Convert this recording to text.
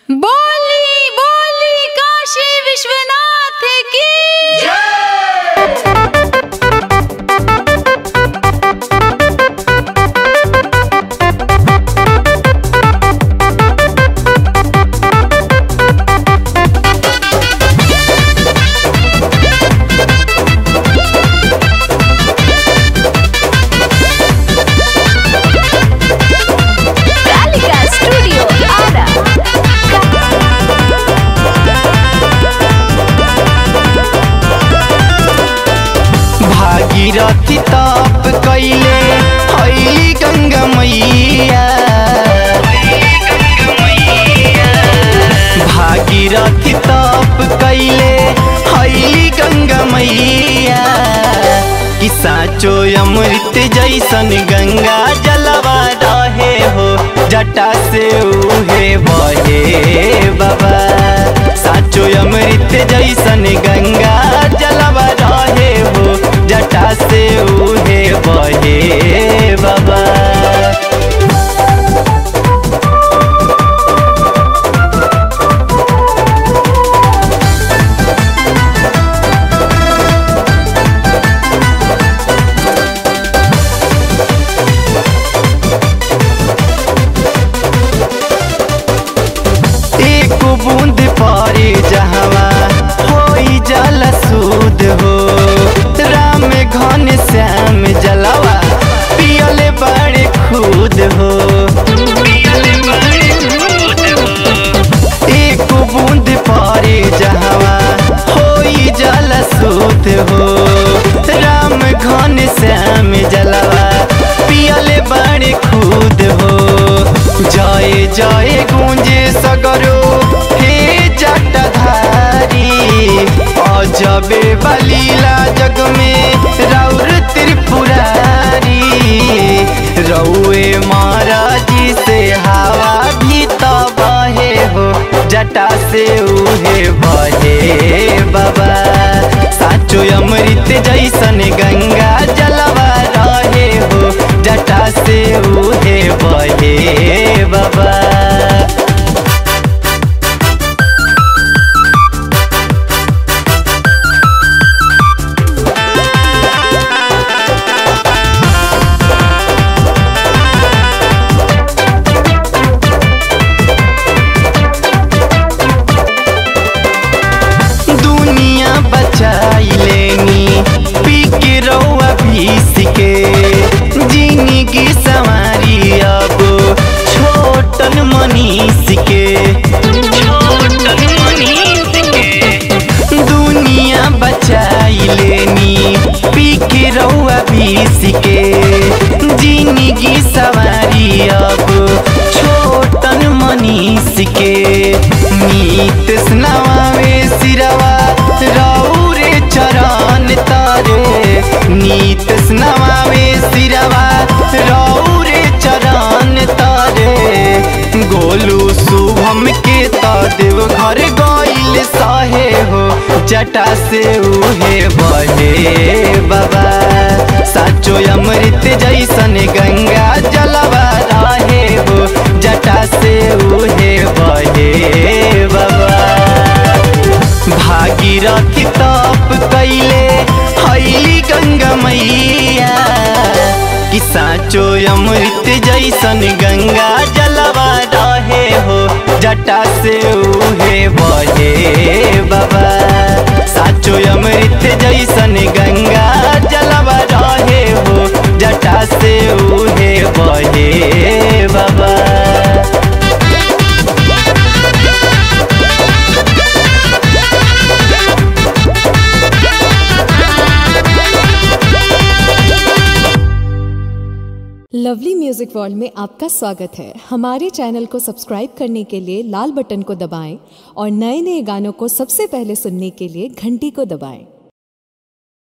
बोली बोली काशी विश्वनाथ की कालिका स्टूडियो आरा भागीरथी तप कैले हई गंगा मैया भागीरथी तप कैले हई गंगा मैया कि साचो अमृत जैसन गंगा जलवा रहे हो जटा से उहे बहे बाबा साचो अमृत जैसन गंगा जलवा रहे हो जटा से उहे बहे बाबा एक बूंद पारे जहवा होई जल सूद हो राम घन श्याम जलवा पियले बड़े खुद हो एक बूंद पारे जहवा होई जल सूद हो राम घन श्याम जलवा पियले बड़े खुद हो जय जय गूंजे सगरो हे जटधारी अजबे बलीला जग में रौर त्रिपुरारी रौए महाराजी से हवा भी तो बहे हो जटा से उहे बहे बाबा साचो अमृत जैसन गंगा जलवा रहे हो जटा से उहे बहे बाबा दुनिया बचाई लेनी पी के रौआ भीस के जिंदगी संवारी अब छोटन मनीष के छोटन मनीष के दुनिया बचाई लेनी पी के रौआ भीस के जिंदगी सवारी अब छोटन मनीष के नीत स्नावे सिरवा रौरे चरण तारे नीत स्नावे सिरवा रौरे चरण तारे गोलू शुभम के त देव घर गइल सहे हो जटा से उहे बहे बाबा साचो अमृत जैसन गंगा जलवा रहे हो जटा से उहे बहे बाबा भागीरथी तप कैले हईली गंगा मैया कि साचो अमृत जैसन गंगा जलवा रहे हो जटा से उहे बहे बाबा साचो अमृत जैसन गंगा जलवा रहे हो जटा से उहे बहे बाबा लवली म्यूजिक वर्ल्ड में आपका स्वागत है हमारे चैनल को सब्सक्राइब करने के लिए लाल बटन को दबाएं और नए नए गानों को सबसे पहले सुनने के लिए घंटी को दबाएं